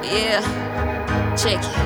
Yeah, check it.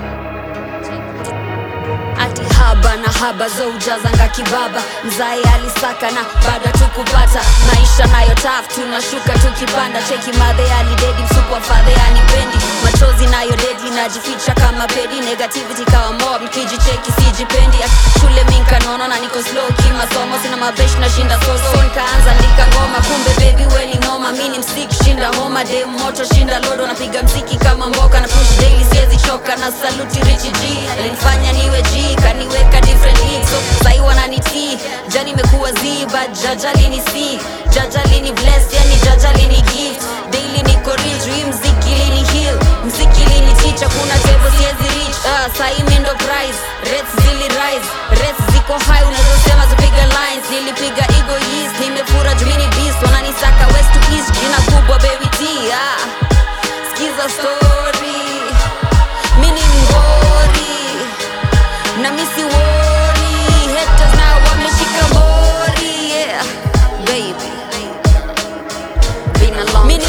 Ati haba na haba zo ujazanga kibaba mzae alisaka na bado tukupata maisha nayo taf tunashuka tukipanda cheki madhe alidedi msupu wa fadhe anipendi machozi nayo dedi najificha kama pedi negativity kawa mob mkijicheki sijipendi shule minkanono na niko slow kimasomo sina mabesh na shinda soso nikaanza ndika ngoma kumbe baby weni noma mini msik shinda homa dem moto shinda lodo napiga mziki kama mboka na push daily siwezi choka na saluti richi g alinifanya niwe g kaniweka different league so sai wananitii jani imekuwa z but jajali ni c jajali ni bless yani jajali ni gift daily niko rich hii mziki lini heal mziki lini teacher kuna table siwezi reach uh, sai mi ndo prize rates zili rise rates ziko high unazosema zipiga lines nilipiga ego east nimefura jumini beast wananisaka west to east jina kubwa baby t ah. skiza story mini mgori na misi wori haters na wameshika mori yeah baby been a long mini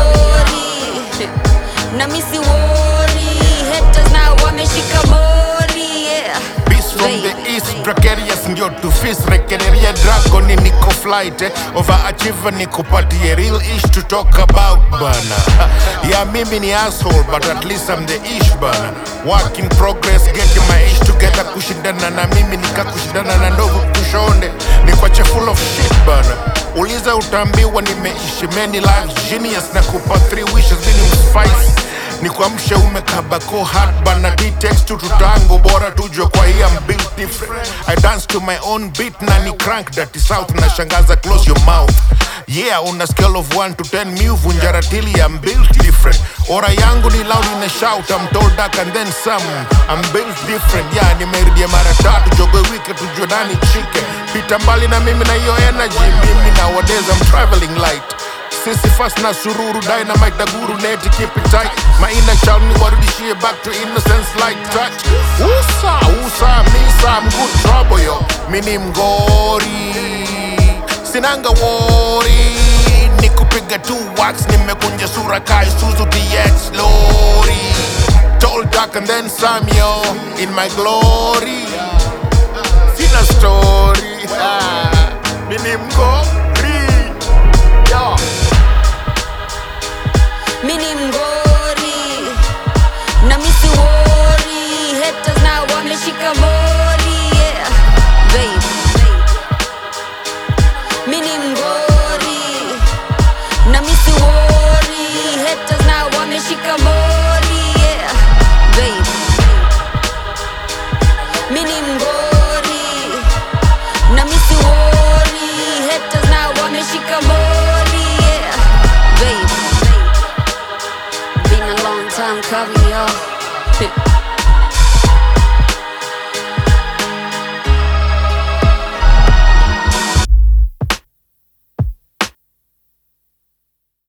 mgori na misi wori haters na wameshika mori yeah Beast from the Baby. east precarious ndio to fist rekereria dragon niko flight eh. overachiever nikupatie real ish to talk about bana yeah mimi ni asshole but at least I'm the ish bana work in progress getting my ish together kushindana na mimi nikakushindana na ndovu kushonde nikwache full of shit bana uliza utaambiwa nimeishi many lives genius na kupa three wishes mini mspice ni kuamsha umekabako hard bana dtext tu tutango bora tujwe kwa hii I'm built different I dance to my own beat na ni crank dirty south na shangaza close your mouth yeah on a scale of 1 to 10 mi uvunja ratili I'm built different ora yangu ni loud in a shout I'm told dark and then some I'm built different yeah nimerudia mara tatu jogo wike tujue nani chike pita mbali na mimi na hiyo energy mimi nowadays I'm traveling light sisi fast na sururu dynamite na guru neti keep it tight my inner child ni warudishie back to innocence like touch usa usa misa I'm good trouble yo mini mgori sinanga wori ni kupiga tu wax nimekunja sura kai Suzu DX lori tall dark and then some yo in my glory sina story ah, mini mgori yo mini mgori na misi wori haters na wameshika mori yeah baby mini mgori na misi wori haters na wameshika mori yeah baby mini mgori na misi wori haters na wameshika mori yeah baby Been a long time coming, y'all.